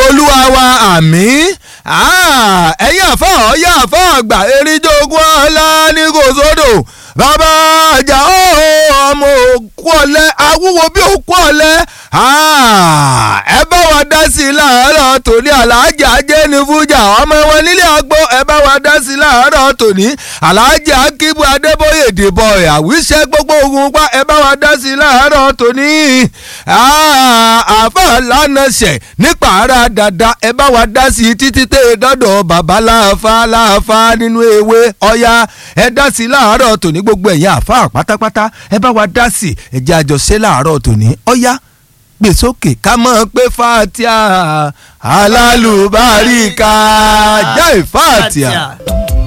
olúwa wa àmín ẹ̀yin àfọ̀ ọ̀yá àfọ̀ àgbà eríjogún ọ̀la ní kò sódò bàbá àjà ọmọ òkú ọ̀lẹ́ awúwo bí òkú ọ̀lẹ́ ẹ bá wa dá sí i láàárọ̀ tòní aláàjì ajé ní fújà ọmọ wọn nílé àgbo ẹ bá wa dá sí i láàárọ̀ tòní aláàjì akíbu adébóyè dìbò àwíṣẹ́ gbogbo ogun pa ẹ bá wa dá sí i láàárọ̀ tòní àáfà lánàṣẹ nípa ara dada ẹ bá wa dá sí i títí tẹ dọ́dọ̀ bàbá láàfà láàfà nínú ewé ọya ẹ dá sí i láàárọ̀ tòní gbogbo ẹ̀yin àáfà pátápátá ẹ bá wa dá sí i ẹ jẹ́ àjọṣe láàárọ̀ tòní ọya gbé sókè ká mọ̀ pé fatia alálùbáríkà jẹ́ ìfatia.